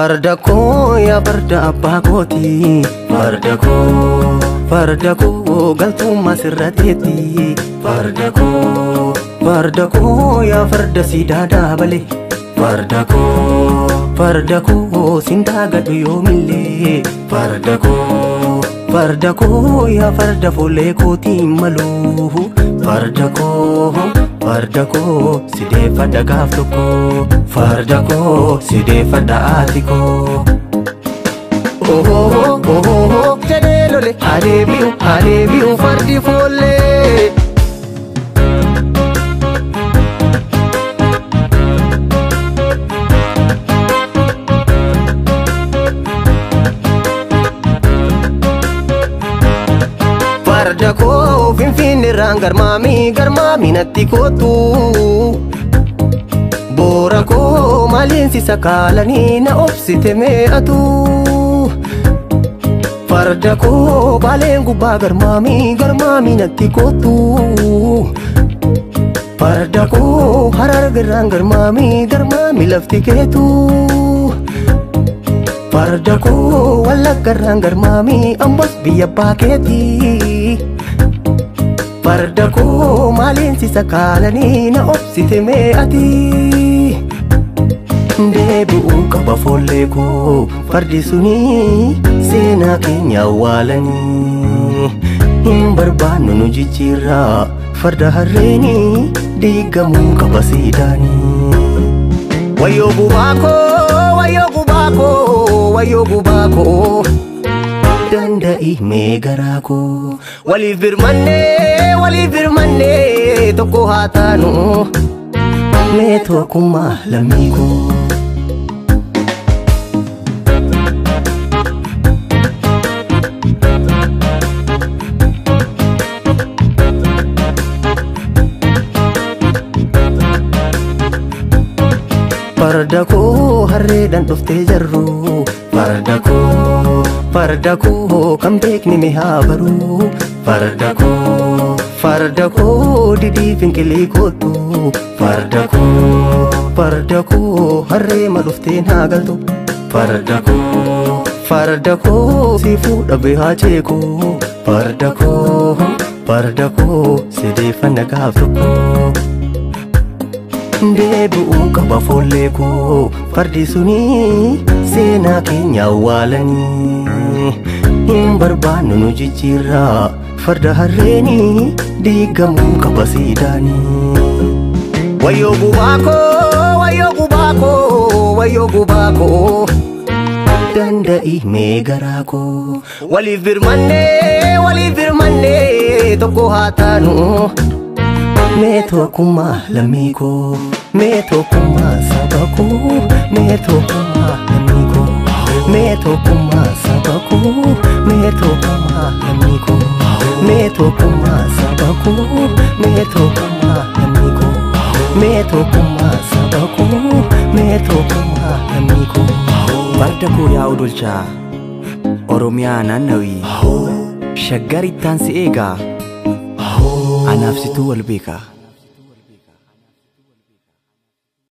Farda koo yaa farda abbaa kooti Farda koo Farda koo galtummaa sirrateetti Farda koo Farda koo yaa farda siidaa daabale Farda koo Farda koo sindaa gadhu yoomillee Farda koo Farda koo yaa farda fuullee kootiin maluu Farda koo Farda koo sideeffadha gaaf tokko Farda koo sideeffadha haati koo Ohoo ohoo jedhee lole adeebi'u adeebi'u fardi foollee Farda koo finfinneerraan garmaamii garmaamii natti kootu Boora koo maaliinsi sakaalanii na obsite mee'atu Farda koo baaleen gubbaa garmaamii garmaamii natti kootu Farda koo harargarraan garmaamii garmaamii lafti keetu Farda koo wallaggarraan garmaamii ambos biyya abbaa keeti Farda koo maaliinsi sakaalanii na obsite mee'ati Deebi'uu qaba foollee koo fardi suni seenaa keenya awwaalanii Hin barbaannu nu jijjiirraa farda harreeni diigamuu qaba siidaanii Wayyoo gubaa koo wayyoo gubaa koo wayyoo gubaa koo danda'i mee garaa koo waliif birmannee waliif birmannee tokko haa taanu mee tokkummaa lammii koo. Farda koo harreedhaan dhuftee jarru Farda koo Farda koo kan beekni mi haa baru Farda koo Farda koo didii finqilii kootu Farda koo Farda koo harreema dhufteen haa galtu Farda koo Farda koo si fuudhabee haa ceeku Farda koo Farda koo sideeffanna gaaf tokko deebi'uu qaba foollee koo fardi suni seenaa keenya awwaalanii hin barbaannu nu jijjiirraa farda harreeni diigamuu qaba siidaanii. Wayyoo gubaa koo wayyoo gubaa koo wayyoo gubaa koo danda'i mee garaa koo waliif birmannee waliif birmannee tokko haa taanu. mee tokkummaa lammii koo mee tokkummaa saba koo mee tokkummaa lammii koo mee tokkummaa saba koo mee tokkummaa lammii koo mee tokkummaa saba koo mee tokkummaa lammii koo mee tokkummaa saba koo mee tokkummaa lammii koo. Farda koo yaa odolchaa Oromiyaa naannawii shaggar ittaan si eegaa anaaf situu wal beekaa.